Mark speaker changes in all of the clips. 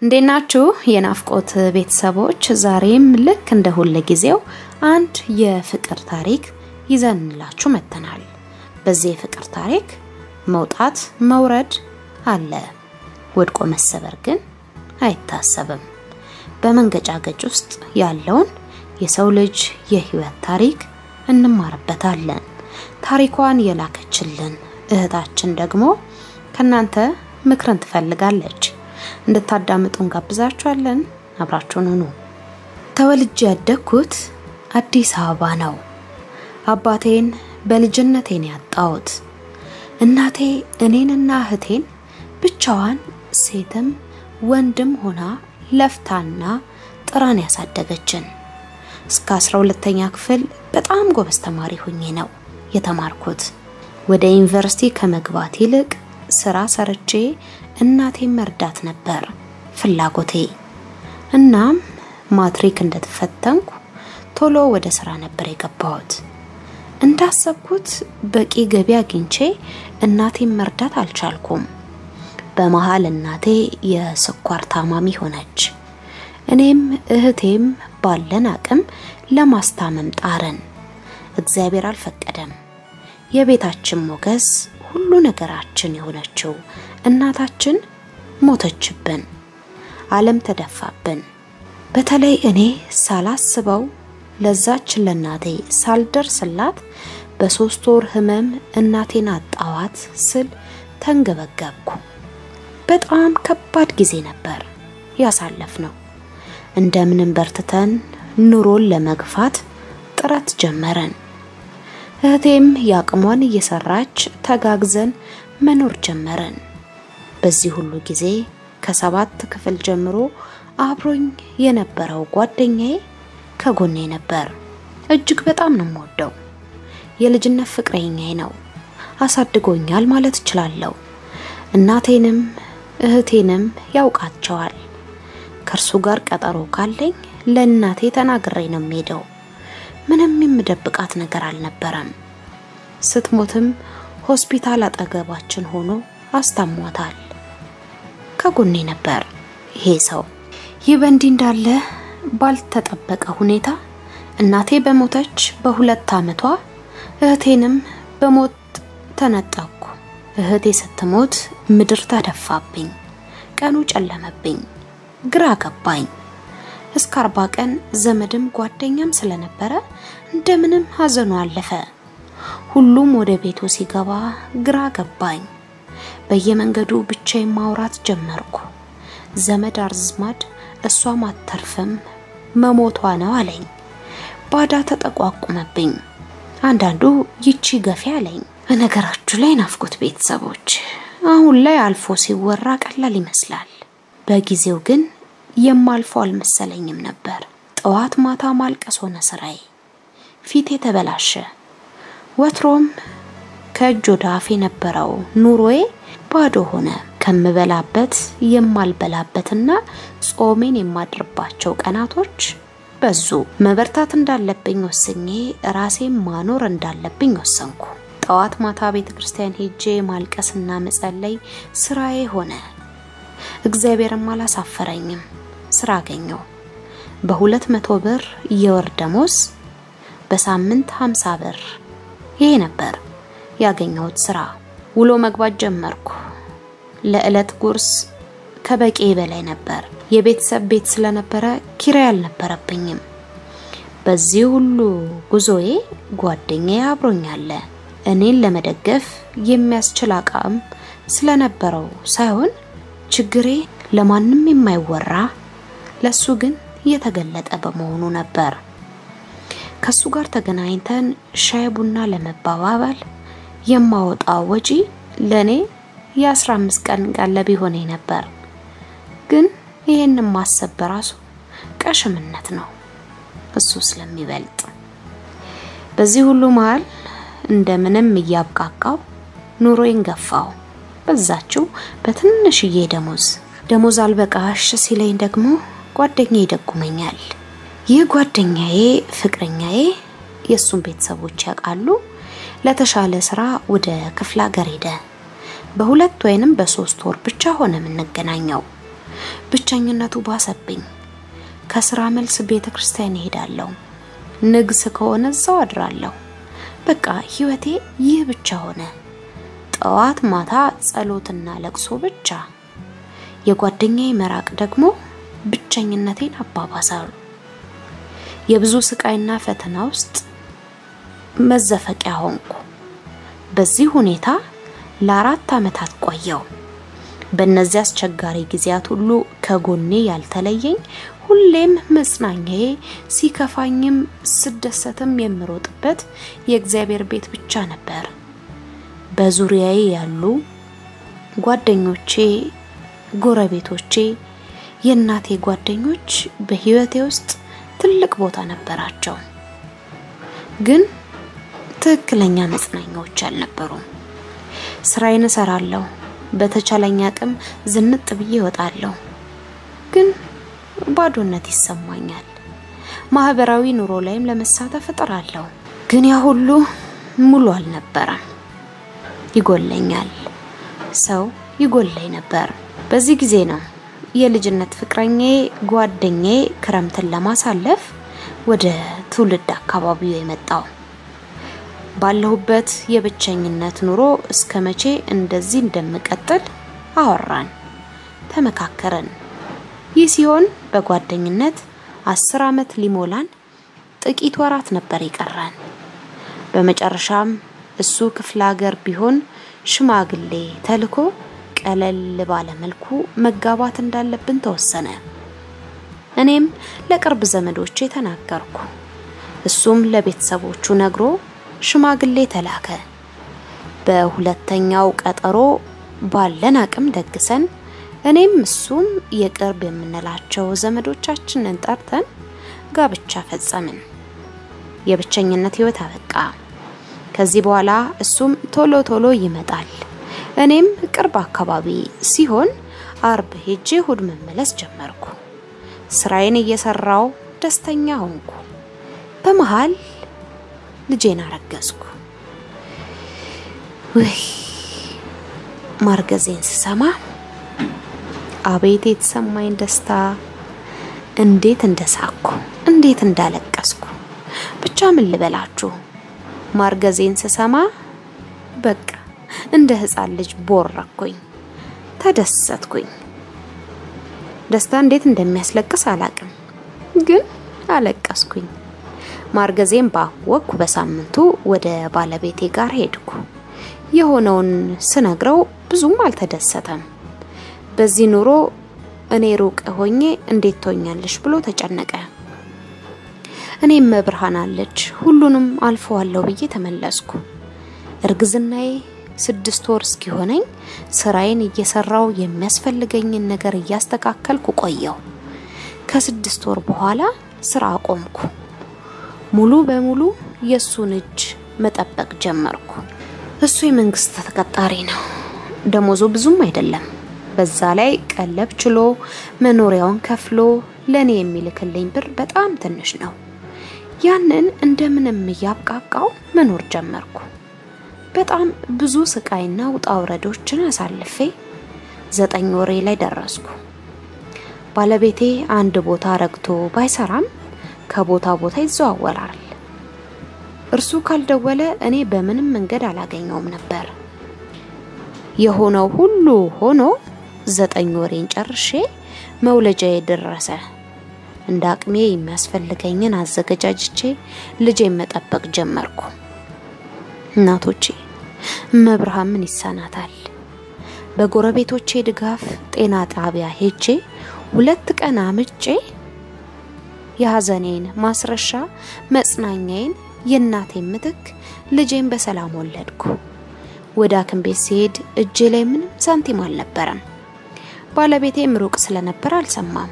Speaker 1: እንዴት ናችሁ የናፍቆት ቤተሰቦች? ዛሬም ልክ እንደ ሁለ ጊዜው አንድ የፍቅር ታሪክ ይዘንላችሁ መጥተናል። በዚህ የፍቅር ታሪክ መውጣት መውረድ አለ፣ ወድቆ መሰበር ግን አይታሰብም። በመንገጫገጭ ውስጥ ያለውን የሰው ልጅ የህይወት ታሪክ እንማርበታለን። ታሪኳን የላከችልን እህታችን ደግሞ ከናንተ ምክርን ትፈልጋለች። እንድታዳምጡ እንጋብዛችኋለን። አብራችሁን ሁኑ። ተወልጄ ያደግኩት አዲስ አበባ ነው። አባቴን በልጅነቴን ያጣሁት። እናቴ እኔንና እህቴን ብቻዋን ሴትም ወንድም ሆና ለፍታና ጥራን ያሳደገችን። እስከ አስራ ሁለተኛ ክፍል በጣም ጎበዝ ተማሪ ሁኜ ነው የተማርኩት። ወደ ዩኒቨርሲቲ ከመግባት ይልቅ ስራ ሰርቼ እናቴን መርዳት ነበር ፍላጎቴ። እናም ማትሪክ እንደተፈተንኩ ቶሎ ወደ ስራ ነበር የገባሁት። እንዳሰብኩት በቂ ገቢ አግኝቼ እናቴን መርዳት አልቻልኩም። በመሀል እናቴ የስኳር ታማሚ ሆነች። እኔም እህቴም ባለን አቅም ለማስታመም ጣርን። እግዚአብሔር አልፈቀደም። የቤታችን ሞገስ ሁሉ ነገራችን የሆነችው እናታችን ሞተችብን። ዓለም ተደፋብን። በተለይ እኔ ሳላስበው ለዛች ለእናቴ ሳልደርስላት በሶስት ወር ህመም እናቴን አጣዋት ስል ተንገበገብኩ። በጣም ከባድ ጊዜ ነበር ያሳለፍ ነው። እንደምንም በርትተን ኑሮን ለመግፋት ጥረት ጀመረን። እህቴም የአቅሟን እየሰራች ተጋግዘን መኖር ጀመረን። በዚህ ሁሉ ጊዜ ከሰባት ክፍል ጀምሮ አብሮኝ የነበረው ጓደኛዬ ከጎኔ ነበር። እጅግ በጣም ነው የምወደው። የልጅነት ፍቅረኛዬ ነው። አሳድጎኛል ማለት እችላለሁ። እናቴንም እህቴንም ያውቃቸዋል። ከእርሱ ጋር ቀጠሮ ካለኝ ለእናቴ ተናግሬ ነው የምሄደው። ምንም የምደብቃት ነገር አልነበረም። ስትሞትም ሆስፒታል አጠገባችን ሆኖ አስታሟታል። ከጎኔ ነበር ይሄ ሰው። ይህ በእንዲህ እንዳለ ባልተጠበቀ ሁኔታ እናቴ በሞተች በሁለት ዓመቷ እህቴንም በሞት ተነጠቅኩ። እህቴ ስትሞት ምድር ተደፋብኝ፣ ቀኑ ጨለመብኝ፣ ግራ ገባኝ። እስከ አርባ ቀን ዘመድም ጓደኛም ስለነበረ እንደምንም ሀዘኑ አለፈ። ሁሉም ወደ ቤቱ ሲገባ ግራ ገባኝ። በየመንገዱ ብቻዬን ማውራት ጀመርኩ። ዘመድ አዝማድ እሷም አተርፍም መሞቷ ነው አለኝ። ባዳ ተጠቋቁመብኝ። አንዳንዱ ይቺ ገፊ አለኝ። በነገራችሁ ላይ ናፍቆት ቤተሰቦች አሁን ላይ አልፎ ሲወራ ቀላል ይመስላል። በጊዜው ግን የማልፈው አልመሰለኝም ነበር። ጠዋት ማታ ማልቀስ ሆነ ስራዬ። ፊቴ ተበላሸ። ወትሮም ከእጅ ወደ አፍ የነበረው ኑሮዬ ባዶ ሆነ። ከምበላበት የማልበላበትና ጾሜን የማድርባቸው ቀናቶች በዙ። መበርታት እንዳለብኝ ወስኜ ራሴን ማኖር እንዳለብኝ ወሰንኩ። ጠዋት ማታ ቤተ ክርስቲያን ሄጄ ማልቀስና መጸለይ ስራዬ ሆነ። እግዚአብሔርም አላሳፈረኝም። ስራ አገኘው። በሁለት መቶ ብር የወር ደሞዝ በሳምንት ሀምሳ ብር ይሄ ነበር ያገኘሁት ስራ። ውሎ መግባት ጀመርኩ። ለዕለት ጉርስ ከበቂ በላይ ነበር። የቤተሰብ ቤት ስለነበረ ኪራይ አልነበረብኝም። በዚህ ሁሉ ጉዞዬ ጓደኛዬ አብሮኛለ። እኔን ለመደገፍ የሚያስችል አቅም ስለነበረው ሳይሆን ችግሬ ለማንም የማይወራ ለሱ ግን የተገለጠ በመሆኑ ነበር። ከሱ ጋር ተገናኝተን ሻይ ቡና ለመባባል የማወጣው ወጪ ለኔ የ15 ቀን ቀለብ ሆነኝ ነበር። ግን ይህንን ማሰብ በራሱ ቀሽምነት ነው፣ እሱ ስለሚበልጥ። በዚህ ሁሉ መሀል እንደምንም እያብቃቃው ኑሮዬን ገፋው። በዛችው በትንሽዬ ደሞዝ ደሞዝ አልበቃሽ ሲለኝ ደግሞ ጓደኛዬ ይደጉመኛል። ይህ ጓደኛዬ ፍቅረኛዬ የእሱን ቤተሰቦች ያውቃሉ። ለተሻለ ስራ ወደ ክፍለ ሀገር ሄደ። በሁለት ወይንም በሶስት ወር ብቻ ሆነ የምንገናኘው። ብቸኝነቱ ባሰብኝ። ከስራ መልስ ቤተ ክርስቲያን እሄዳለሁ። ንግስ ከሆነ እዛው አድራለሁ። በቃ ህይወቴ ይህ ብቻ ሆነ። ጠዋት ማታ ጸሎትና ለቅሶ ብቻ። የጓደኛዬ መራቅ ደግሞ ብቸኝነቴን አባባሳሉ። የብዙ ስቃይና ፈተና ውስጥ መዘፈቂያ ሆንኩ። በዚህ ሁኔታ ለአራት ዓመታት ቆየው። በእነዚህ አስቸጋሪ ጊዜያት ሁሉ ከጎኔ ያልተለየኝ ሁሌም መጽናኛዬ፣ ሲከፋኝም ስደሰትም የምሮጥበት የእግዚአብሔር ቤት ብቻ ነበር። በዙሪያዬ ያሉ ጓደኞቼ፣ ጎረቤቶቼ፣ የእናቴ ጓደኞች በህይወቴ ውስጥ ትልቅ ቦታ ነበራቸው። ግን ትክክለኛ መጽናኛዎች አልነበሩም። ስራዬን እሰራለሁ። በተቻለኝ አቅም ዝንጥ ብዬ እወጣለሁ። ግን ባዶነት ይሰማኛል። ማህበራዊ ኑሮ ላይም ለመሳተፍ እጥራለሁ። ግን ያ ሁሉ ሙሉ አልነበረም። ይጎለኛል። ሰው ይጎለኝ ነበር። በዚህ ጊዜ ነው የልጅነት ፍቅረኛዬ ጓደኛዬ ክረምትን ለማሳለፍ ወደ ትውልድ አካባቢው የመጣው። ባለሁበት የብቸኝነት ኑሮ እስከ መቼ እንደዚህ እንደምቀጥል አወራን፣ ተመካከረን። ይህ ሲሆን በጓደኝነት አስር ዓመት ሊሞላን ጥቂት ወራት ነበር የቀረን። በመጨረሻም እሱ ክፍለ ሀገር ቢሆን ሽማግሌ ተልኮ ቀለል ባለ መልኩ መጋባት እንዳለብን ተወሰነ። እኔም ለቅርብ ዘመዶቼ ተናገርኩ። እሱም ለቤተሰቦቹ ነግሮ ሽማግሌ ተላከ። በሁለተኛው ቀጠሮ ባለን አቅም ደግሰን እኔም እሱም የቅርብ የምንላቸው ዘመዶቻችንን ጠርተን ጋብቻ ፈጸምን። የብቸኝነት ህይወት አበቃ። ከዚህ በኋላ እሱም ቶሎ ቶሎ ይመጣል። እኔም ቅርብ አካባቢ ሲሆን አርብ ሄጄ እሁድ መመለስ ጀመርኩ። ስራዬን እየሰራው ደስተኛ ሆንኩ። በመሃል ልጄን አረገዝኩ። ውይ ማርገዜን ስሰማ አቤት የተሰማኝ ደስታ! እንዴት እንደሳኩ፣ እንዴት እንዳለቀስኩ። ብቻ ምን ልበላችሁ፣ ማርገዜን ስሰማ በቃ እንደ ህፃን ልጅ ቦረኩኝ፣ ተደሰትኩኝ። ደስታ እንዴት እንደሚያስለቅስ አላቅም፣ ግን አለቀስኩኝ። ማርገዜን ባወቅኩ በሳምንቱ ወደ ባለቤቴ ጋር ሄድኩ። የሆነውን ስነግረው ብዙም አልተደሰተም። በዚህ ኑሮ እኔ ሩቅ ሆኜ እንዴት ትሆኛለሽ ብሎ ተጨነቀ። እኔም መብርሃን አለች ሁሉንም አልፈዋለሁ ብዬ ተመለስኩ። እርግዝናዬ ስድስት ወር እስኪሆነኝ ስራዬን እየሰራው የሚያስፈልገኝን ነገር እያስተካከልኩ ቆየው። ከስድስት ወር በኋላ ስራ አቆምኩ። ሙሉ በሙሉ የእሱን እጅ መጠበቅ ጀመርኩ። እሱ የመንግስት ተቀጣሪ ነው። ደሞዙ ብዙም አይደለም። በዛ ላይ ቀለብ ችሎ መኖሪያውን ከፍሎ ለኔ የሚልክልኝ ብር በጣም ትንሽ ነው። ያንን እንደምንም እያብቃቃው መኖር ጀመርኩ። በጣም ብዙ ስቃይና ውጣ ውረዶችን አሳልፌ ዘጠኝ ወሬ ላይ ደረስኩ። ባለቤቴ አንድ ቦታ ረግቶ ባይሰራም ከቦታ ቦታ ይዘዋወራል። እርሱ ካልደወለ እኔ በምንም መንገድ አላገኘውም ነበር። የሆነው ሁሉ ሆኖ ዘጠኝ ወሬን ጨርሼ መውለጃዬ ደረሰ። እንደ አቅሜ የሚያስፈልገኝን አዘገጃጅቼ ልጄን መጠበቅ ጀመርኩ። እናቶቼ መብርሃን ምን ይሳናታል? በጎረቤቶቼ ድጋፍ ጤና ጣቢያ ሄጄ ሁለት ቀን አምጬ የሀዘኔን ማስረሻ መጽናኛዬን የእናቴን ምትክ ልጄን በሰላም ወለድኩ። ወደ ሐኪም ቤት ሲሄድ እጄ ላይ ምንም ሳንቲም አልነበረም። ባለቤቴም ሩቅ ስለነበር አልሰማም።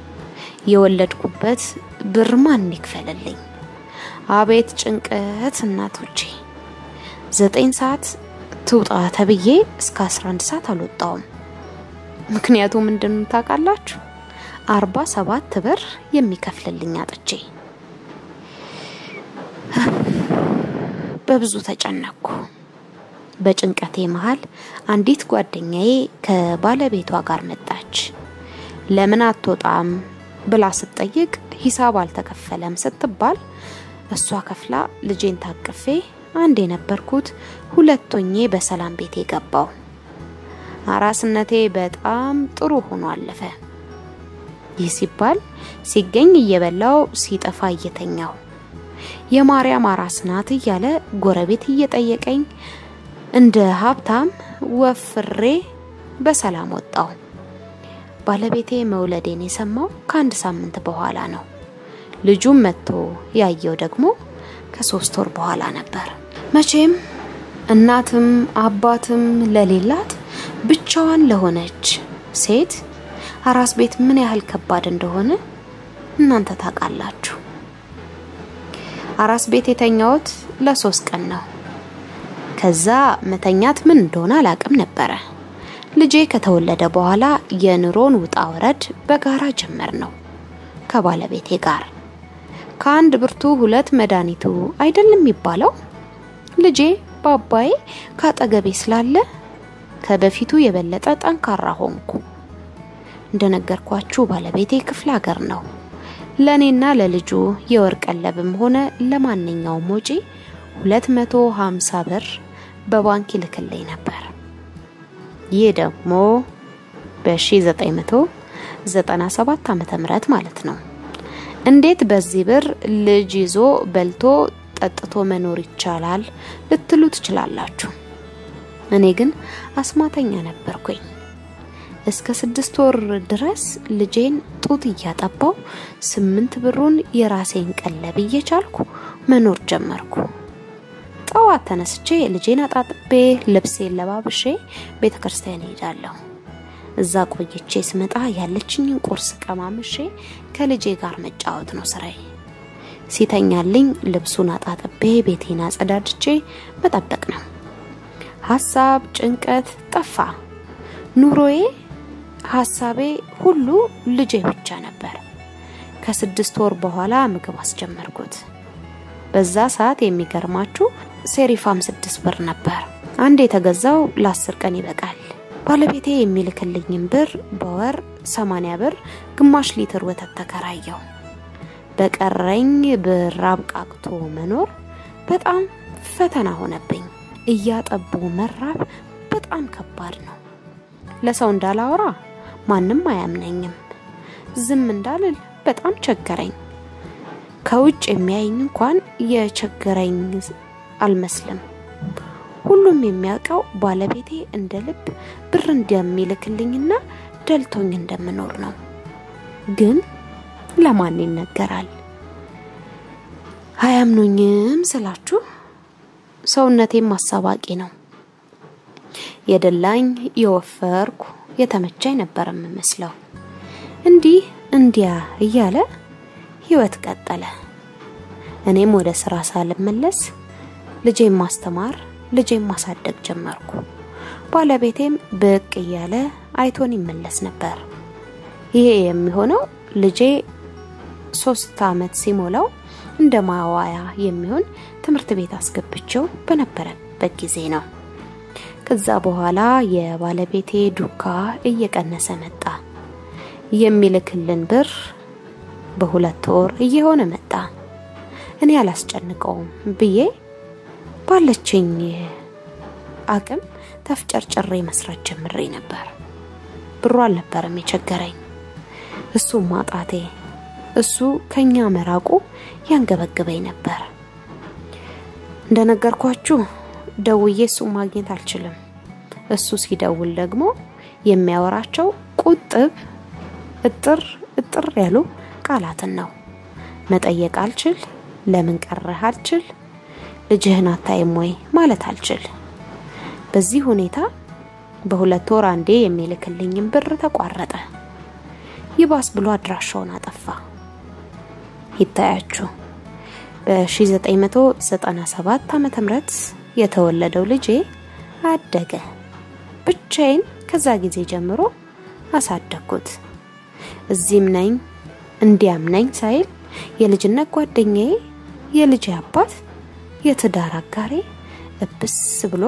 Speaker 1: የወለድኩበት ብር ማን ይክፈልልኝ? አቤት ጭንቀት እናቶቼ! ዘጠኝ ሰዓት ትውጣ ተብዬ እስከ 11 ሰዓት አልወጣውም። ምክንያቱ ምንድን ነው ታውቃላችሁ? አርባ ሰባት ብር የሚከፍልልኝ አጥቼ በብዙ ተጨነቅኩ። በጭንቀቴ መሃል አንዲት ጓደኛዬ ከባለቤቷ ጋር መጣች። ለምን አትወጣም ብላ ስትጠይቅ ሂሳብ አልተከፈለም ስትባል እሷ ከፍላ ልጄን ታቅፌ አንድ የነበርኩት ሁለቶኜ በሰላም ቤት የገባው አራስነቴ በጣም ጥሩ ሆኖ አለፈ። ይህ ሲባል ሲገኝ እየበላው ሲጠፋ እየተኛው የማርያም አራስ ናት እያለ ጎረቤት እየጠየቀኝ እንደ ሀብታም ወፍሬ በሰላም ወጣው። ባለቤቴ መውለዴን የሰማው ከአንድ ሳምንት በኋላ ነው። ልጁም መጥቶ ያየው ደግሞ ከሶስት ወር በኋላ ነበር። መቼም እናትም አባትም ለሌላት ብቻዋን ለሆነች ሴት አራስ ቤት ምን ያህል ከባድ እንደሆነ እናንተ ታውቃላችሁ። አራስ ቤት የተኛሁት ለሶስት ቀን ነው። ከዛ መተኛት ምን እንደሆነ አላቅም ነበረ። ልጄ ከተወለደ በኋላ የኑሮን ውጣ ወረድ በጋራ ጀመር ነው ከባለቤቴ ጋር። ከአንድ ብርቱ ሁለት መድኃኒቱ አይደለም የሚባለው። ልጄ በአባዬ ካጠገቤ ስላለ ከበፊቱ የበለጠ ጠንካራ ሆንኩ። እንደነገርኳችሁ ባለቤቴ ክፍለ ሀገር ነው። ለእኔና ለልጁ የወር ቀለብም ሆነ ለማንኛውም ወጪ 250 ብር በባንክ ይልክልኝ ነበር። ይህ ደግሞ በ1997 ዓመተ ምህረት ማለት ነው። እንዴት በዚህ ብር ልጅ ይዞ በልቶ ጠጥቶ መኖር ይቻላል ልትሉ ትችላላችሁ። እኔ ግን አስማተኛ ነበርኩኝ። እስከ ስድስት ወር ድረስ ልጄን ጡት እያጠባው ስምንት ብሩን የራሴን ቀለብ እየቻልኩ መኖር ጀመርኩ። ጠዋት ተነስቼ ልጄን አጣጥቤ ልብሴን ለባብሼ ቤተ ክርስቲያን ሄዳለሁ። እዛ ቆይቼ ስመጣ ያለችኝን ቁርስ ቀማምሼ ከልጄ ጋር መጫወት ነው ስራዬ። ሲተኛልኝ ልብሱን አጣጥቤ ቤቴን አጸዳድቼ መጠበቅ ነው። ሀሳብ፣ ጭንቀት ጠፋ። ኑሮዬ፣ ሀሳቤ ሁሉ ልጄ ብቻ ነበር። ከስድስት ወር በኋላ ምግብ አስጀመርኩት። በዛ ሰዓት የሚገርማችሁ ሴሪፋም ስድስት ብር ነበር። አንድ የተገዛው ለአስር ቀን ይበቃል። ባለቤቴ የሚልክልኝን ብር በወር ሰማንያ ብር ግማሽ ሊትር ወተት ተከራየው። በቀረኝ ብር አብቃቅቶ መኖር በጣም ፈተና ሆነብኝ። እያጠቡ መራብ በጣም ከባድ ነው። ለሰው እንዳላወራ ማንም አያምነኝም። ዝም እንዳልል በጣም ቸገረኝ። ከውጭ የሚያየኝ እንኳን የቸገረኝ አልመስልም። ሁሉም የሚያውቀው ባለቤቴ እንደ ልብ ብር እንደሚልክልኝና ደልቶኝ እንደምኖር ነው። ግን ለማን ይነገራል? አያምኑኝም ስላችሁ ሰውነቴም ማሳባቂ ነው። የደላኝ የወፈርኩ የተመቻኝ ነበር የምመስለው። እንዲህ እንዲያ እያለ ህይወት ቀጠለ። እኔም ወደ ስራ ሳልመለስ ልጄን ማስተማር ልጄን ማሳደግ ጀመርኩ። ባለቤቴም ብቅ እያለ አይቶን ይመለስ ነበር። ይሄ የሚሆነው ልጄ ሶስት አመት ሲሞላው እንደ ማዋያ የሚሆን ትምህርት ቤት አስገብቼው በነበረበት ጊዜ ነው። ከዛ በኋላ የባለቤቴ ዱካ እየቀነሰ መጣ። የሚልክልን ብር በሁለት ወር እየሆነ መጣ። እኔ አላስጨንቀውም ብዬ ባለችኝ አቅም ተፍጨርጭሬ መስራት ጀምሬ ነበር። ብሩ አልነበረም የቸገረኝ፣ እሱ ማጣቴ፣ እሱ ከኛ መራቁ ያንገበግበኝ ነበር። እንደነገርኳችሁ ደውዬ እሱ ማግኘት አልችልም። እሱ ሲደውል ደግሞ የሚያወራቸው ቁጥብ እጥር እጥር ያሉ ቃላትን ነው። መጠየቅ አልችል፣ ለምን ቀረህ አልችል፣ ልጅህን አታይም ወይ ማለት አልችል። በዚህ ሁኔታ በሁለት ወር አንዴ የሚልክልኝም ብር ተቋረጠ። ይባስ ብሎ አድራሻውን አጠፋ። ይታያችሁ በ1997 ዓመተ ምህረት የተወለደው ልጄ አደገ። ብቻዬን ከዛ ጊዜ ጀምሮ አሳደግኩት። እዚህም ነኝ እንዲያም ነኝ ሳይል የልጅነት ጓደኛዬ፣ የልጄ አባት፣ የትዳር አጋሬ እብስ ብሎ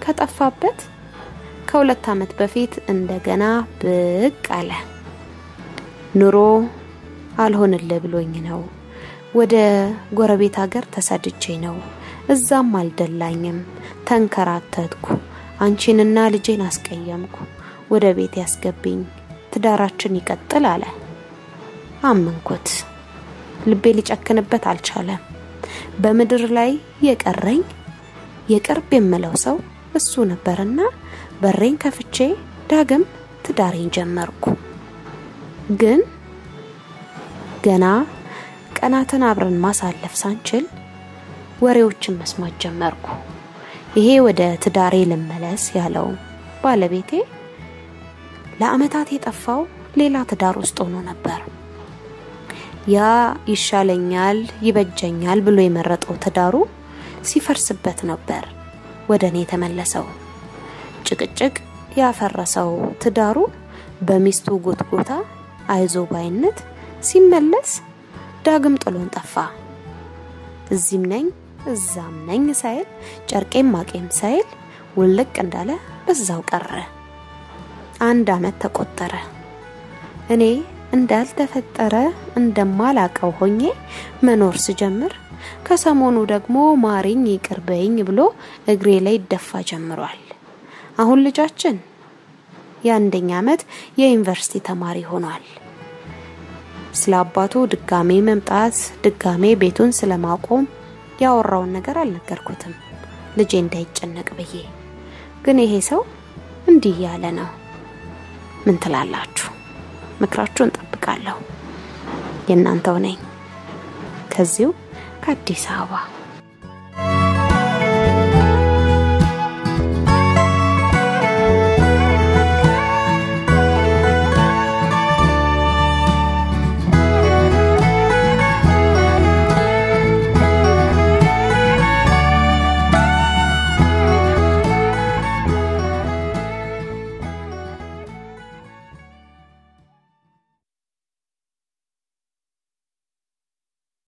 Speaker 1: ከጠፋበት ከሁለት ዓመት በፊት እንደገና ብቅ አለ። ኑሮ አልሆንልህ ብሎኝ ነው። ወደ ጎረቤት ሀገር ተሰድቼ ነው። እዛም አልደላኝም። ተንከራተትኩ። አንቺንና ልጄን አስቀየምኩ። ወደ ቤት ያስገቢኝ፣ ትዳራችን ይቀጥል አለ። አመንኩት። ልቤ ሊጨክንበት አልቻለም። በምድር ላይ የቀረኝ የቅርብ የምለው ሰው እሱ ነበርና በሬን ከፍቼ ዳግም ትዳሬን ጀመርኩ። ግን ገና ቀናትን አብረን ማሳለፍ ሳንችል ወሬዎችን መስማት ጀመርኩ። ይሄ ወደ ትዳሬ ልመለስ ያለው ባለቤቴ ለአመታት የጠፋው ሌላ ትዳር ውስጥ ሆኖ ነበር። ያ ይሻለኛል፣ ይበጀኛል ብሎ የመረጠው ትዳሩ ሲፈርስበት ነበር ወደ እኔ የተመለሰው። ጭቅጭቅ ያፈረሰው ትዳሩ በሚስቱ ጎትጎታ አይዞ ባይነት ሲመለስ ዳግም ጥሎን ጠፋ። እዚህም ነኝ እዛም ነኝ ሳይል ጨርቄም ማቄም ሳይል ውልቅ እንዳለ በዛው ቀረ። አንድ አመት ተቆጠረ። እኔ እንዳልተፈጠረ እንደማላቀው ሆኜ መኖር ስጀምር ከሰሞኑ ደግሞ ማሪኝ ይቅርበኝ ብሎ እግሬ ላይ ይደፋ ጀምሯል። አሁን ልጃችን የአንደኛ አመት የዩኒቨርሲቲ ተማሪ ሆኗል። ስለ አባቱ ድጋሜ መምጣት ድጋሜ ቤቱን ስለማቆም ያወራውን ነገር አልነገርኩትም ልጄ እንዳይጨነቅ ብዬ። ግን ይሄ ሰው እንዲህ ያለ ነው። ምን ትላላችሁ? ምክራችሁን እንጠብቃለሁ። የእናንተው ነኝ ከዚሁ ከአዲስ አበባ